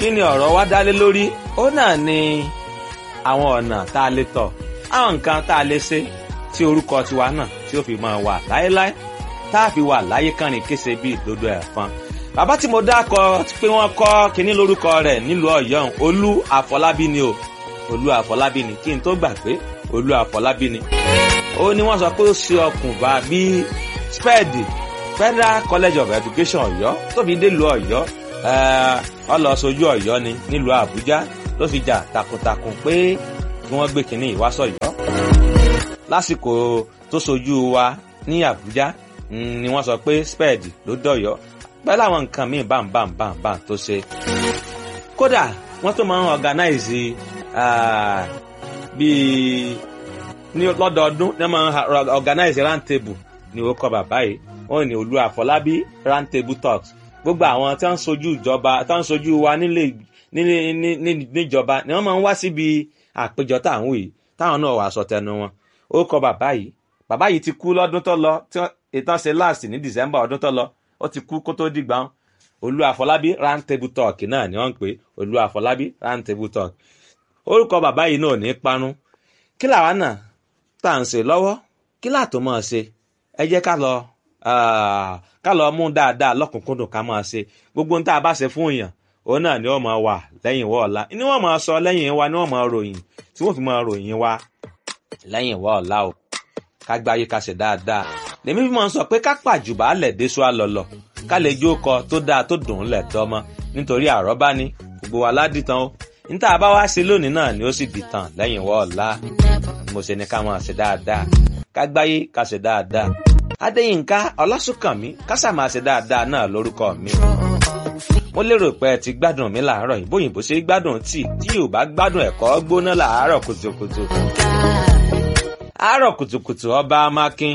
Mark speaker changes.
Speaker 1: kí ni ọ̀rọ̀ wa dálé lórí ó náà ni àwọn ọ̀nà tá a lè tọ̀ àwọn nǹkan tá a lè ṣe tí orúkọ tiwa náà tí ó fi máa wà láéláé tá a fi wà láyé kánrin kése bí ìdodo ẹ̀fọn bàbá tí mo dákọ pé wọ́n kọ́ kínní lórúkọ rẹ̀ nílùú ọ̀yọ́ olú àfọlábí ni o olú àfọlábí ni kí n tó gbà pé olú àfọlábí ni ó ní wọ́n sọ pé ó ṣe ọkùnbà bíi spẹ́ẹ̀dì federal college of education ọ̀yọ́ tó fi délùú ọ̀yọ́ ọlọ́sọjú ọ̀yọ́ ni nílùú àbújá ló fi jà takuntakun pé kí wọ́n gbé kínní ìwásọ̀yọ́ lásìkò tó sojú wa ní àbújá ni wọ́n sọ pé spẹ́ẹ̀dì ló dọ̀yọ́ pẹ̀lú àwọn nǹkan míì bámbámbámbá tó ṣe. kódà wọ́n tó máa ń organize bíi ní lọ́dọọdún ní wọ́n máa ń organize round table ní ó kọ bàbá yìí wọ́n ní olú àfọlábí round table talks gbogbo àwọn tí wọ́n ń sojú ìjọba tí wọ́n ń sojú wa nílé níjọba ni wọ́n máa ń wá síbi àpéjọ táwọn yìí táwọn náà wàá sọ tẹnu wọn ó kọ bàbá yìí bàbá yìí ti kú lọ́dún tó lọ ìtàn ṣe last ní december ọdún tó lọ ó ti kú kó tó dìgbà wọn olú àfọlábí round table talk náà ni wọ́n ń pè olú àfọlábí round table talk orúkọ bàbá yìí náà ní parun kí làwa náà tá à ń ṣe lọ́wọ́ kí láàtò máa ṣe ẹ jẹ́ ká lọ ká lọ mú dáadáa lọ́kùnkúndùn ká máa ṣe gbogbo ohun tá a bá ṣe fún èèyàn òun náà ni wọ́n máa wà lẹ́yìn wọ́ ọ̀la ni wọ́n máa sọ lẹ́yìn wa ni wọ́n máa ròyìn tí wọ́n fi máa ròyìn wa lẹ́yìn wọ́ ọ̀la o ká gbáyé ká ṣe dáadáa lèmi fi máa ń sọ pé ká pàjùbà lẹ̀ déṣu àlọ́lọ̀ ká lè jó kọ tó dáa tó dùn ún lẹ̀ tọ́mọ nítorí àrọ́bá ni gbogbo wa ládìtàn o níta bá wá ṣe lónìí náà ni ó sì dìtàn lẹ́yìn wọ́ ọ̀la mo ṣe ni ká máa ṣe dáadáa ká gbáyé ká ṣe dáadáa adéyínká ọlásùnkànmí kásà máa ṣe dáadáa náà lórúkọ mi mo lérò pé ẹ ti gbádùn mi làárọ̀ yìí bóyìnbó ṣe gbádùn tíì tí yóò bá gbádùn ẹ̀kọ́ gbóná làárọ̀ kùtùkùtù àárọ̀ kùtùkùtù ọba amákin